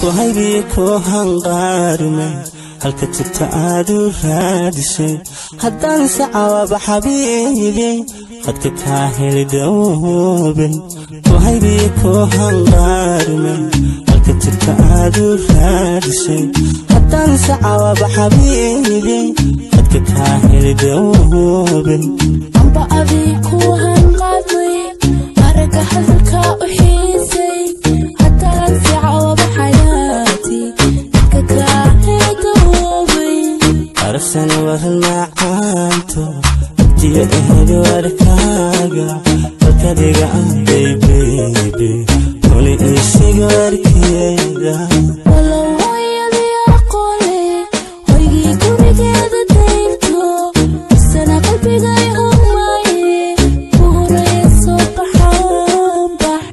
ku haybiye ku hanqaarume halka tagta aad u raadisay haddaan sacawaba xabiibi qadka kaa heli dhowbay ku haybiye ku hanqaarume halka tagta aad u raadisay haddaan sacawaba xabiibi qadka kaa heli dhowbay amba adii ku hanqaadmay aragga hadalka u xiisay haddaan sicawaba xayaati dadka kaa heedoobay aragtani waran macaanto agtiyo eheli warkaaga dalkadiga aday beybe huni isiga warkeeda walow hooyadii aqoole hoygii gurigeeda daynto isana qalbigay homaaye ku horaya soo baxaan bax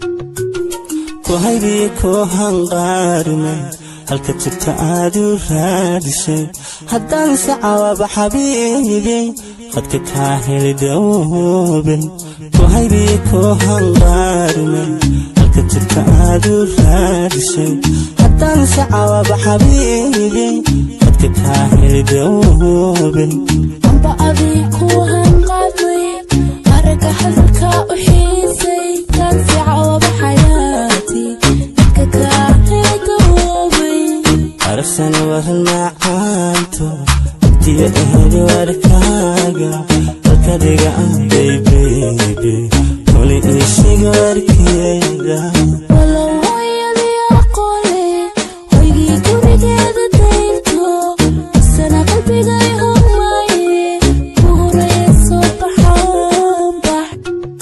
ku haybiye ku hanqaarume halka tagta aad u raadisay haddaan sacawaba xabiibi qadka kaa heli dhowbay ku haybiye ku hanqaarume halka tagta aad u raadisay haddaan sacawaba xabiibi qadka kaa heli dhowbay amba adii ku hanqaadmay aragga hadalka u xiisay kaan sicawaba xayaati dadka kaa heedoobay aragtani waran macaanto agtiyo eheli warkaaga dalkadiga aday beybe huni isiga warkeeda walow hooyadii aqoole hoygii gurigeeda daynto isana qalbigay homaaye ku horaya soo baxaan bax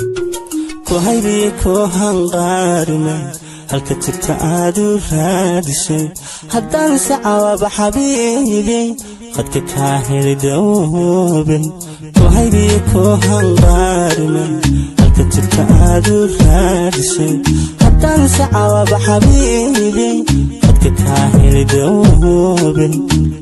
ku haybiye ku hanqaarume halka tagta aad u raadisay haddaan sacawaba xabiibi qadka kaa heli dhowbay ku haybiye ku hanqaarume halka tagta aad u raadisay haddaan sacawaba xabiibi qadka kaa heli dhowbay